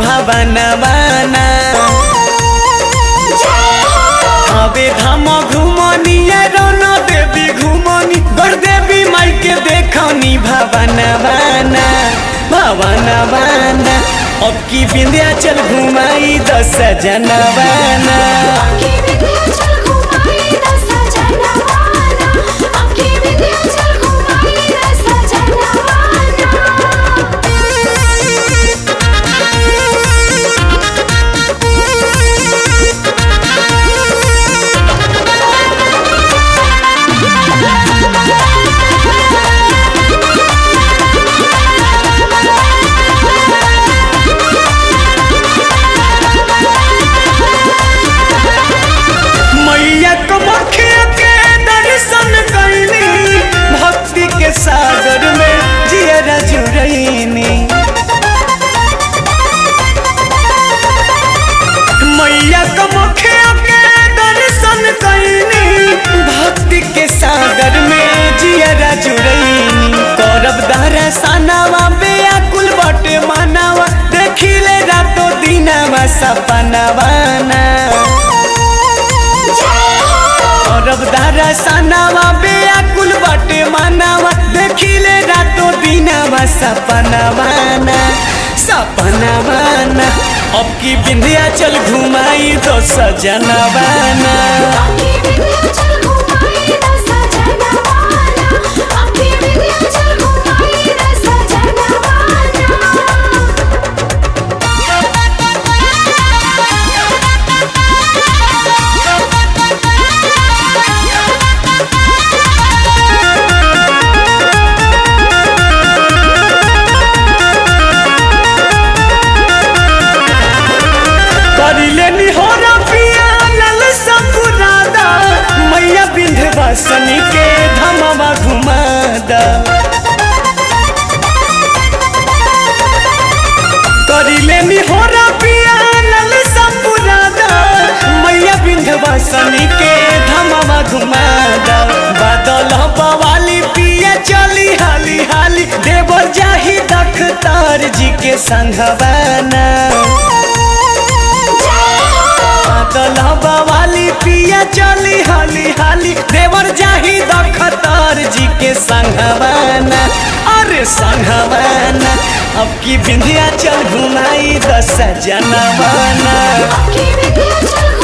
भावनवाना हवे धाम घुमनी रन देवी घुमनी गढ़ देवी माई के देखनी भवनवाना भवनवाना अब की विंध्याचल घुमाई दस जनवाना अबकी विंध्याचल घुमाई दस जनवाना अबकी विंध्याचल घुमाई दस मैया कमखिया के दर्शन कैली भक्ति के सागर में जियरा जुरैनी मैया कमखिया के दर्शन कैली भक्ति के सागर में जियरा जुरैनी करब दर्शनवा बेकुल बटे मानवा देखिले रातो दिनवा सपनवाना अरब दारा सनावा बेकुल बटे मनावा देखिले रातो दिनावा सपनावाना सपनावाना अब की विंध्याचल घुमाई दो सजनवाना अबकी विंध्याचल घुमाई दस जनवाना अबकी विंध्याचल घुमाई दस करिले निहोरा पिया लल सपुरादा मैया विंध्यवासनी के धमवा घुमादा करिले निहोरा पिया लल सपुरादा मैया विंध्यवासनी के धमवा घुमादा बादल बवाली पिया चली हाली हाली देवर जाही दखतार जी के संघवाना बादल बवाली पिया चली हाली हाली देवर जाही दखतार जी के संघवाना अरे संघवाना अब की विंध्याचल घुमाई दस जनवाना अबकी विंध्याचल